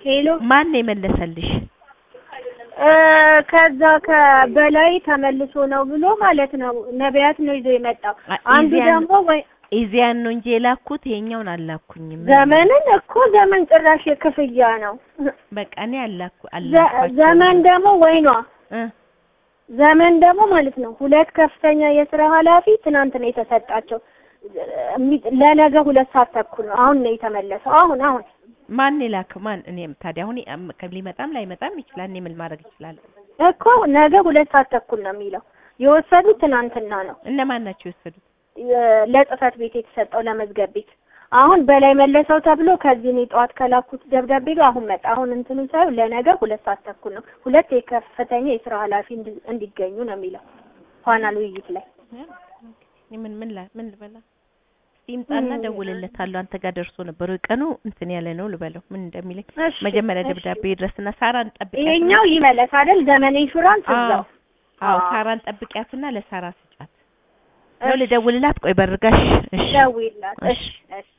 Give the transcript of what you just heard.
ሄሎ ማን ነው የመለሰልሽ? እ ከዛ ከበላይ ተመልሶ ነው ብሎ ማለት ነው ነቢያት ነው ይዞ የመጣው። አ- አንዱ ኢዚያን- ደግሞ ወይ ኢዚያን ነው እንጂ የላኩት ይሄኛውን አላኩኝም። ዘመንን እኮ ዘመን ጭራሽ የክፍያ ነው። በቃ እኔ አላኩ ዘ- አላኳቸው ዘመን ደግሞ ወይኗ እ ዘመን ደግሞ ማለት ነው ሁለት ከፍተኛ የስራ ኃላፊ ትናንት ነው የተሰጣቸው። እሚ- ለነገ ሁለት ሰዓት ተኩል ነው። አሁን ነው የተመለሰው። አሁን አሁን ማን የላከው ማን? እኔም ታዲያ አሁን አም- ከ- ሊመጣም ላይመጣም ይችላል። እኔ ምን ማድረግ ይችላል? እኮ ነገ ሁለት ሰዓት ተኩል ነው የሚለው። የወሰዱት ትናንትና ነው እነማን ናቸው የወሰዱት? የ- ለጽህፈት ቤት የተሰጠው ለመዝገብ ቤት። አሁን በላይ መለሰው ተብሎ ከዚህ እኔ ጠዋት ከላኩት ደብዳቤ ጋር አሁን መጣ። አሁን እንትኑ ሳይሆን ለነገ ሁለት ሰዓት ተኩል ነው። ሁለት የከፍተኛ የስራ ኃላፊ እንዲ- እንዲገኙ ነው የሚለው ፓናል ውይይት ላይ እኔ ምን ምን ላ ምን ልበላ? እስቲ ይምጣና ምን ደውልለታለሁ። አንተ ጋር ደርሶ ነበር ወይ ቀኑ እንትን ያለ ነው ልበለው ምን እንደሚለኝ እሺ፣ መጀመሪያ እሺ። ደብዳቤ ድረስና ሳራን ጠብቂያት። ይሄኛው ይመለስ አይደል? ዘመን ኢንሹራንስ አዎ እዛው አዎ፣ አዎ። ሳራን ጠብቂያትና ለሳራ ስጫት ነው ልደውልላት። ቆይ በርጋሽ። እሺ ደውይላት። እሺ። እሺ እሺ